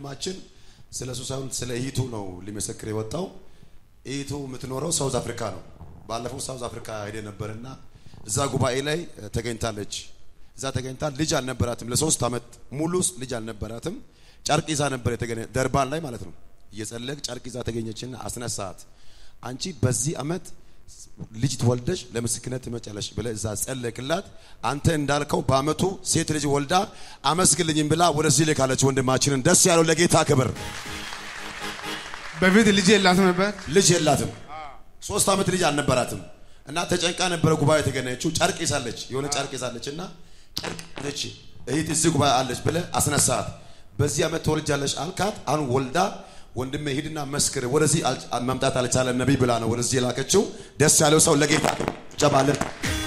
ወንድማችን ስለ እሱ ሳይሆን ስለ እህቱ ነው ሊመሰክር የወጣው። እህቱ የምትኖረው ሳውዝ አፍሪካ ነው። ባለፈው ሳውዝ አፍሪካ ሄደ ነበርና እዛ ጉባኤ ላይ ተገኝታለች። እዛ ተገኝታ ልጅ አልነበራትም። ለሶስት ዓመት ሙሉ ልጅ አልነበራትም። ጨርቅ ይዛ ነበር የተገኘ ደርባን ላይ ማለት ነው። እየጸለቅ ጨርቅ ይዛ ተገኘችና አስነሳት። አንቺ በዚህ ዓመት ልጅ ትወልደሽ ለምስክርነት ትመጫለሽ ብለህ እዛ ጸለቅላት። አንተ እንዳልከው በአመቱ ሴት ልጅ ወልዳ አመስግልኝም ብላ ወደዚህ ልካለች። ወንድማችንን ደስ ያለው ለጌታ ክብር። በፊት ልጅ የላትም ነበር። ልጅ የላትም፣ ሶስት ዓመት ልጅ አልነበራትም እና ተጨንቃ ነበረ ጉባኤ የተገናኘችው። ጨርቅ ይዛለች፣ የሆነ ጨርቅ ይዛለች እና ጨርቅ ነች እህት እዚህ ጉባኤ አለች ብለህ አስነሳት። በዚህ ዓመት ትወልጃለሽ አልካት። አሁን ወልዳ ወንድሜ ሂድና መስክር፣ ወደዚህ መምጣት አልቻለም ነቢይ ብላ ነው ወደዚህ የላከችው። ደስ ያለው ሰው ለጌታ ጨባለን።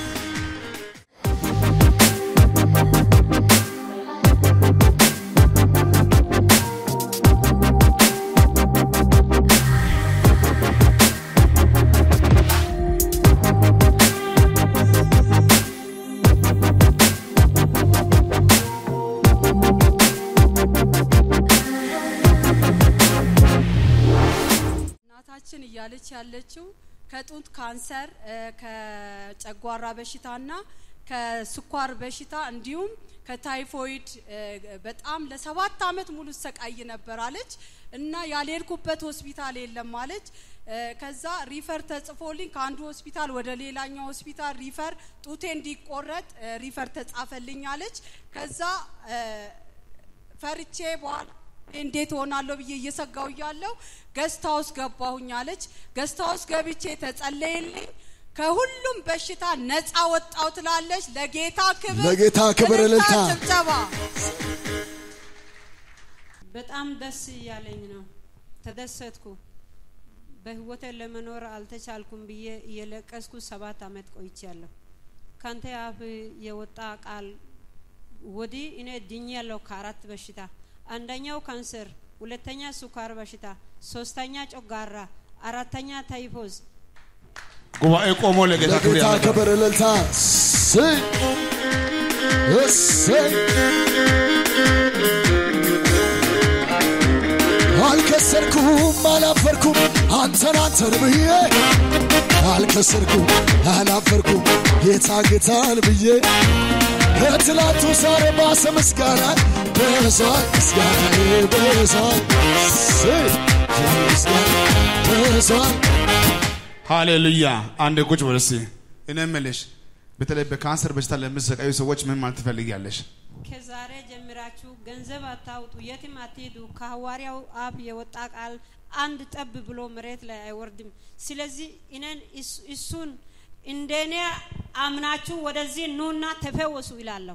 እናታችን እያለች ያለችው ከጡት ካንሰር፣ ከጨጓራ በሽታና ከስኳር በሽታ እንዲሁም ከታይፎይድ በጣም ለሰባት አመት ሙሉ ሰቃይ ነበር አለች እና ያልሄድኩበት ሆስፒታል የለም አለች። ከዛ ሪፈር ተጽፎልኝ ከአንዱ ሆስፒታል ወደ ሌላኛው ሆስፒታል ሪፈር ጡቴ እንዲቆረጥ ሪፈር ተጻፈልኝ አለች። ከዛ ፈርቼ በኋላ እንዴት ሆናለሁ ብዬ እየሰጋው እያለሁ ገስት ሃውስ ገባሁኝ አለች። ገስት ሃውስ ገብቼ ተጸለየልኝ። ከሁሉም በሽታ ነፃ ወጣው ትላለች። ለጌታ ክብር ለጌታ ክብር እልልታ። ጭብጨባ። በጣም ደስ እያለኝ ነው። ተደሰትኩ። በህይወቴ ለመኖር አልተቻልኩም ብዬ እየለቀስኩ ሰባት አመት ቆይቻለሁ። ካንተ አፍ የወጣ ቃል ወዲህ እኔ ድኛለሁ ከአራት በሽታ አንደኛው ካንሰር፣ ሁለተኛ ስኳር በሽታ፣ ሶስተኛ ጮጋራ፣ አራተኛ ታይፎዝ። ጉባኤ ቆሞ ለጌታ ክብር ለጌታ ያመጣል። ክብር እልልታ። እሰይ እሰይ አልከሰርኩም አላፈርኩም አንተን አንተን ብዬ አልከሰርኩም አላፈርኩም ጌታ ጌታን ብዬ ከትላንቱ ዛሬ ባሰ ምስጋና በዛል ምስጋና በዛል እሰይ ምስጋና በዛል ሃሌሉያ። አንድ ቁጭ በል እስቲ። እኔ የምልሽ በተለይ በካንሰር በሽታ ለምትሰቃዩ ሰዎች ምን ማለት ትፈልጊያለሽ? ከዛሬ ጀምራችሁ ገንዘብ አታውጡ፣ የትም አትሄዱ። ከሐዋርያው አፍ የወጣ ቃል አንድ ጠብ ብሎ መሬት ላይ አይወርድም። ስለዚህ እኔን እስ- እሱን እንደኔ አምናችሁ ወደዚህ ኑና ተፈወሱ ይላለሁ።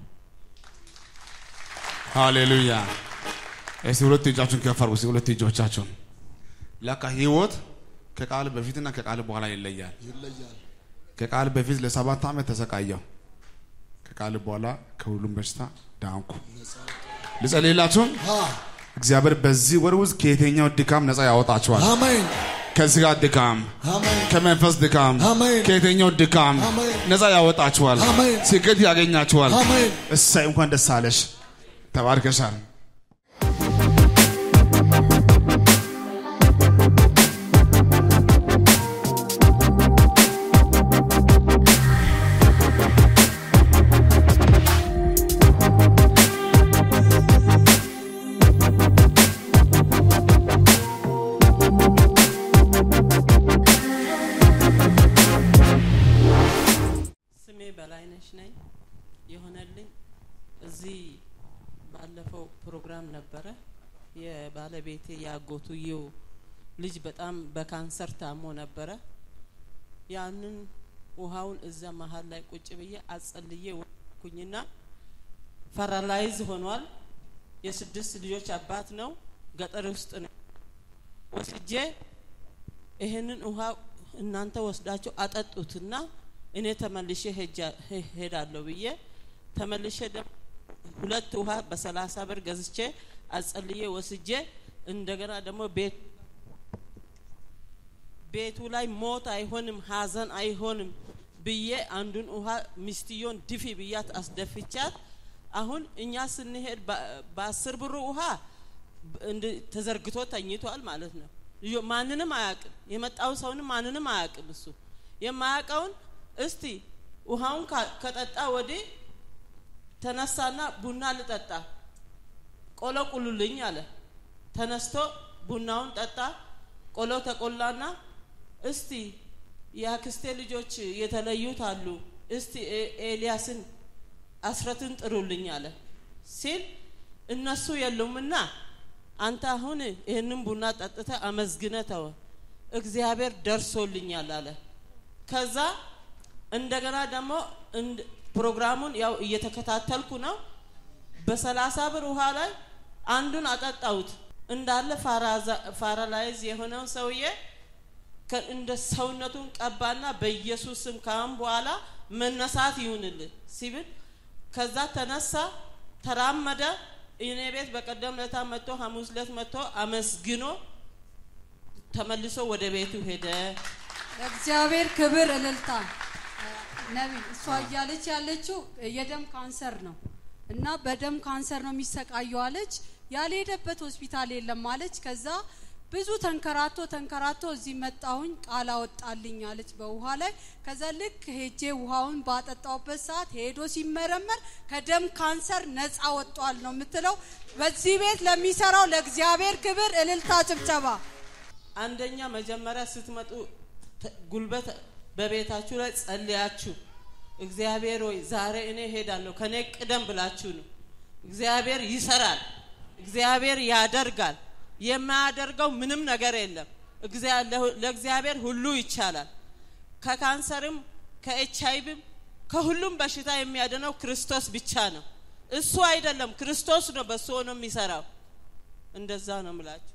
ሃሌሉያ። እስቲ ሁለት እጃችሁን ከፍ አድርጉ። እስቲ ሁለት እጆቻችሁን። ለካ ህይወት ከቃል በፊትና ከቃል በኋላ ይለያል። ይለያል ከቃል በፊት ለሰባት ዓመት ተሰቃየው፣ ከቃል በኋላ ከሁሉም በሽታ ዳንኩ። ልጸልይላችሁም አ እግዚአብሔር በዚህ ወር ውስጥ ከየትኛው ድካም ነፃ ያወጣችኋል። አሜን ከስጋ ድካም፣ አሜን ከመንፈስ ድካም፣ አሜን። ከየትኛው ድካም አሜን። ነፃ ያወጣችኋል። አሜን። ስኬት ያገኛችኋል። አሜን እሳይ እንኳን ደስ አለሽ። ተባርከሻል። ስሜ በላይነሽ ነኝ። የሆነልኝ እዚህ ባለፈው ፕሮግራም ነበረ። የባለቤቴ የአጎቱየው ልጅ በጣም በካንሰር ታሞ ነበረ። ያንን ውሃውን እዛ መሀል ላይ ቁጭ ብዬ አጸልዬ ወኩኝና ፈራላይዝ ሆኗል። የስድስት ልጆች አባት ነው። ገጠር ውስጥ ነው ወስጄ ይሄንን ውሃ እናንተ ወስዳችሁ አጠጡትና እኔ ተመልሼ ሄጃ- ሄ- ሄዳለሁ ብዬ ተመልሼ ደግሞ ሁለት ውሃ በሰላሳ ብር ገዝቼ አጸልዬ ወስጄ እንደገና ደግሞ ቤት ቤቱ ላይ ሞት አይሆንም ሀዘን አይሆንም ብዬ አንዱን ውሃ ሚስትዮን ድፊ ብያት አስደፍቻት አሁን እኛ ስንሄድ በ- በአስር ብሩ ውሃ እንድ- ተዘርግቶ ተኝቷል ማለት ነው። ልጆ- ማንንም አያውቅም። የመጣውን ሰውንም ማንንም አያውቅም። እሱ የማያውቀውን እስቲ ውሃውን ካ- ከጠጣ ወዲህ ተነሳና ቡና ልጠጣ ቆሎ ቁሉልኝ አለ። ተነስቶ ቡናውን ጠጣ። ቆሎ ተቆላና እስቲ የአክስቴ ልጆች የተለዩት አሉ፣ እስቲ ኤ- ኤልያስን አስረትን ጥሩልኝ አለ ሲል እነሱ የሉምና አንተ አሁን ይህንን ቡና ጠጥተ አመስግነ ተወ፣ እግዚአብሔር ደርሶልኛል አለ። ከዛ እንደገና ደግሞ እንድ- ፕሮግራሙን ያው እየተከታተልኩ ነው። በሰላሳ ብር ውሃ ላይ አንዱን አጠጣሁት እንዳለ ፓራላይዝ የሆነው ሰውዬ ከ- እንደ ሰውነቱን ቀባና በኢየሱስ ስም ካሁን በኋላ መነሳት ይሁንልን ሲብል ከዛ ተነሳ፣ ተራመደ። እኔ ቤት በቀደም ለታ መጥቶ ሐሙስ ዕለት መጥቶ አመስግኖ ተመልሶ ወደ ቤቱ ሄደ። ለእግዚአብሔር ክብር እልልታ። ነቢይ እሷ እያለች ያለችው የደም ካንሰር ነው እና በደም ካንሰር ነው የሚሰቃየው አለች። ያልሄደበት ሆስፒታል የለም አለች። ከዛ ብዙ ተንከራቶ ተንከራቶ እዚህ መጣሁኝ ቃል አወጣልኝ አለች በውሃ ላይ። ከዛ ልክ ሄጄ ውሃውን ባጠጣውበት ሰዓት ሄዶ ሲመረመር ከደም ካንሰር ነፃ ወጧል ነው የምትለው። በዚህ ቤት ለሚሰራው ለእግዚአብሔር ክብር እልልታ፣ ጭብጨባ። አንደኛ መጀመሪያ ስትመጡ ተ- ጉልበት በቤታችሁ ላይ ጸልያችሁ እግዚአብሔር ሆይ ዛሬ እኔ ሄዳለሁ ከኔ ቅደም ብላችሁ ነው። እግዚአብሔር ይሰራል፣ እግዚአብሔር ያደርጋል። የማያደርገው ምንም ነገር የለም። እግዚአ- ለሁ- ለእግዚአብሔር ሁሉ ይቻላል። ከካንሰርም ከኤች አይቪም ከሁሉም በሽታ የሚያድነው ክርስቶስ ብቻ ነው። እሱ አይደለም፣ ክርስቶስ ነው በሱ ሆኖ የሚሰራው። እንደዛ ነው ምላችሁ።